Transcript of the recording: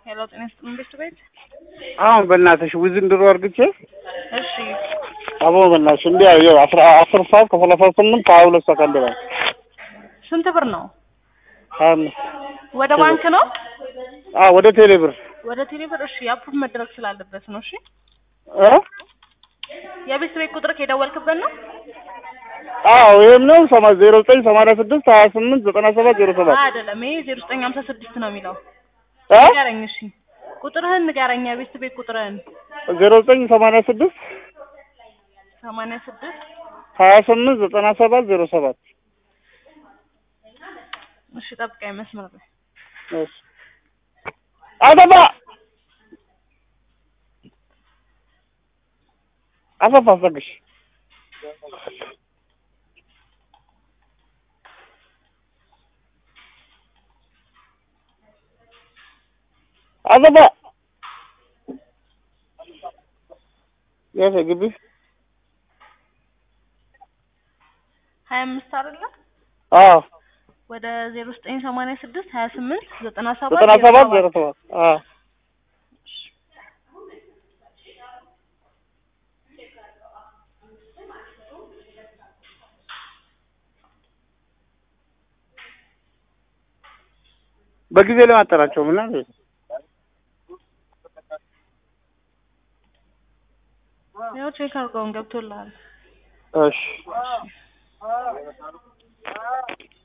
ሄሎ ጤና ይስጥልኝ ቤት ቤት አሁን በእናትሽ ውዝንድሮ አርግቼ እሺ አቦ በእናትሽ እንዲያ ይኸው አስራ አስር ሰዓት ከሰላሳ ስምንት ሀያ ሁለት ሰከንድ ላይ ስንት ብር ነው? ሀያ አምስት ወደ ባንክ ነው አዎ ወደ ቴሌ ብር ወደ ቴሌ ብር። እሺ አፕሩቭ መደረግ ስላለበት ነው። እሺ እ የቤት ቤት ቁጥር የደወልክበት ነው? አዎ ይሄም ነው ሰማ ዜሮ ዘጠኝ ሰማንያ ስድስት ሀያ ስምንት ዘጠና ሰባት ዜሮ ሰባት አይደለም ይሄ ዜሮ ዘጠኝ ሀምሳ ስድስት ነው የሚለው። እ ንገረኝ እሺ ቁጥርህን ንገረኝ። የቤት ቤት ቁጥርህን ዜሮ ዘጠኝ ሰማንያ ስድስት ሰማንያ ስድስት ሀያ ስምንት ዘጠና ሰባት ዜሮ ሰባት እሺ ጠብቀኝ መስመር ላይ እሺ አሰፋ አሰፋ አስጠግሽ አሰፋ የት ግቢ ሀያ አምስት አይደለም አዎ ወደ ዜሮ ዘጠኝ ሰማንያ ስድስት ሀያ ስምንት ዘጠና ሰባት ዘጠና ሰባት ዜሮ ሰባት አዎ በጊዜ ለማጠራቸው ምን አለ ያው ቼክ አድርገውን ገብቶልሃል። እሺ